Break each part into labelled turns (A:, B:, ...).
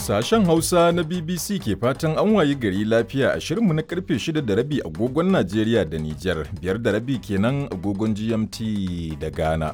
A: Sashen Hausa na BBC ke fatan an wayi gari lafiya a shirinmu na karfe 6 da rabi agogon Najeriya da Nijar, biyar da rabi kenan agogon GMT da Ghana.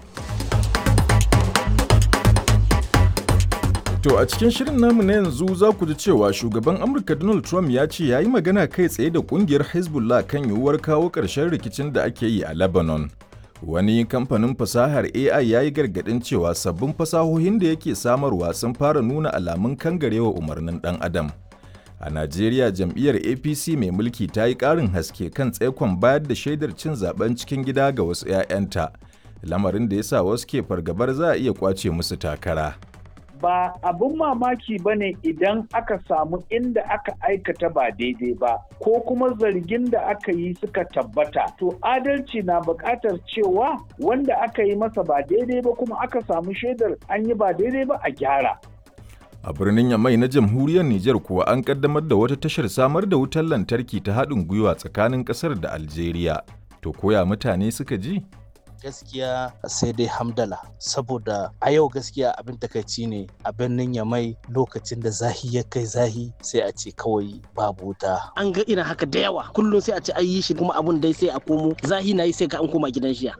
A: To a cikin shirin namu na yanzu za ku ji cewa shugaban Amurka Donald Trump ya ce ya yi magana kai tsaye da kungiyar Hezbollah kan yiwuwar kawo ƙarshen rikicin da ake yi a Lebanon. Wani kamfanin fasahar AI ya yi gargaɗin cewa sabbin fasahohin da yake samarwa sun fara nuna alamun kangarewa umarnin ɗan adam. A Najeriya jam'iyyar APC mai mulki ta yi ƙarin haske kan tsaikon bayar da shaidar cin zaben cikin gida ga wasu 'ya'yanta, lamarin da ya sa wasu ke fargabar za a iya kwace musu takara.
B: ba abin mamaki ba ne idan aka samu inda aka aikata ba daidai ba ko kuma zargin da aka yi suka tabbata to adalci na buƙatar cewa wanda aka yi masa ba daidai ba kuma aka samu shaidar an yi ba daidai ba a gyara
A: A birnin Yamai na jamhuriyar Nijar kuwa an kaddamar da wata tashar samar da wutar lantarki ta haɗin gwiwa tsakanin ƙasar da Algeria. To koya mutane suka ji?
C: gaskiya sai dai hamdala saboda a yau gaskiya abin takaici ne a birnin yamai lokacin da zahi ya kai zahi sai a ce kawai babu wuta
D: an ga irin haka da yawa kullum sai a ce an yi shi kuma abun dai sai a komo zahi na yi sai ka an koma gidan shiya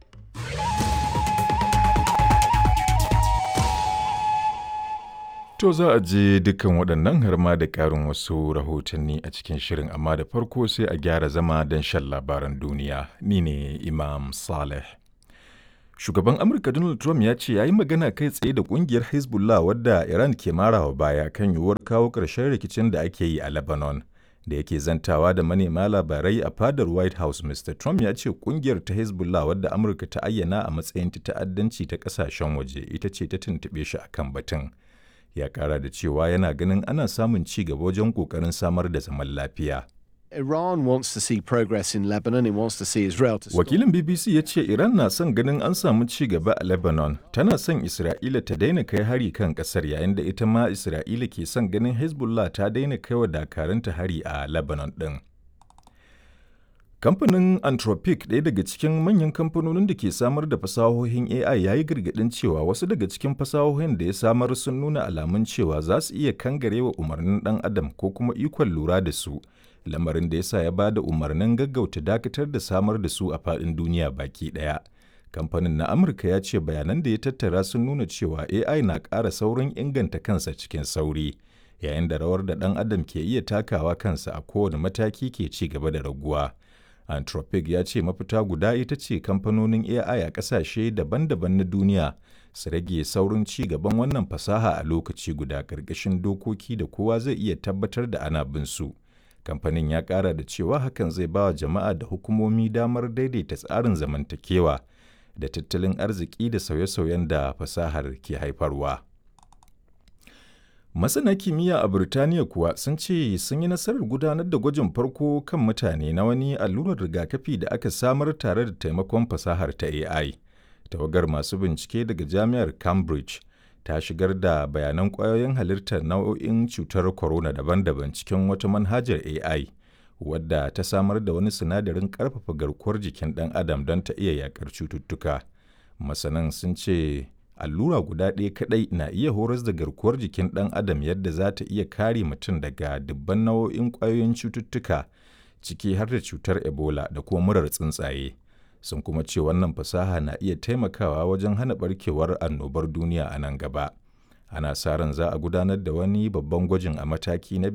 A: To za a je dukkan waɗannan har ma da ƙarin wasu rahotanni a cikin shirin amma da farko sai a gyara zama don shan labaran duniya. Ni ne Imam Saleh. Shugaban Amurka Donald Trump ya ce ya yi magana kai tsaye da ƙungiyar Hezbollah wadda Iran ke marawa baya kan yiwuwar kawo ƙarshen rikicin da ake yi a Lebanon. Da yake zantawa da manema labarai a fadar White House, Mr. Trump ya ce ƙungiyar ta Hezbollah wadda Amurka ta ayyana a matsayin ta ta'addanci ta ƙasashen waje ita ce ta tuntuɓe shi akan batun. ya kara da cewa yana ganin ana samun ci gaba wajen kokarin samar da zaman lafiya.
E: Iran wants to see progress in Lebanon, it wants to see Israel to stop.
A: Wakilin BBC ya ce Iran na son ganin an samu ci gaba a Lebanon, tana son Isra'ila ta daina kai hari kan kasar yayin da ita ma Isra'ila ke son ganin Hezbollah ta daina kai wa dakaranta hari a Lebanon ɗin. Kamfanin Anthropic ɗaya daga cikin manyan kamfanonin da ke samar da fasahohin AI ya yi gargaɗin cewa wasu daga cikin fasahohin da ya samar sun nuna alamun cewa za su iya kangarewa umarnin ɗan adam ko kuma ikon lura da su, lamarin da ya sa ya ba da umarnin gaggauta dakatar da samar da su a faɗin duniya baki ɗaya. Kamfanin na Amurka ya ce bayanan da ya tattara sun nuna cewa AI na ƙara saurin inganta kansa cikin sauri, yayin da rawar da ɗan adam ke iya takawa kansa a kowane mataki ke ci gaba da raguwa. Anthropic ya ce mafita guda ita ce kamfanonin AI a ƙasashe daban-daban na duniya su rage saurin ci gaban wannan fasaha a lokaci guda ƙarƙashin dokoki da kowa zai iya tabbatar da ana bin su. Kamfanin ya ƙara da cewa hakan zai ba wa jama'a da hukumomi damar daidaita tsarin zamantakewa da tattalin arziki da sauye-sauyen da fasahar ke haifarwa. Masana kimiyya a Burtaniya kuwa sun ce sun yi nasarar gudanar da gwajin farko kan mutane na wani allurar rigakafi da aka samar tare da taimakon fasahar ta AI. Tawagar masu bincike daga Jami'ar Cambridge ta shigar da bayanan ƙwayoyin halittar nau'o'in cutar corona daban-daban cikin wata manhajar AI, wadda ta samar da wani sinadarin ƙarfafa garkuwar jikin ɗan adam don ta iya yaƙar cututtuka. Masanan sun ce allura guda ɗaya kaɗai na iya horas da garkuwar jikin ɗan adam yadda za ta iya kare mutum daga dubban nau'o'in ƙwayoyin cututtuka ciki har da cutar ebola da kuma murar tsuntsaye sun kuma ce wannan fasaha na iya taimakawa wajen hana barkewar annobar duniya a nan gaba ana sa ran za a gudanar da wani babban gwajin a mataki na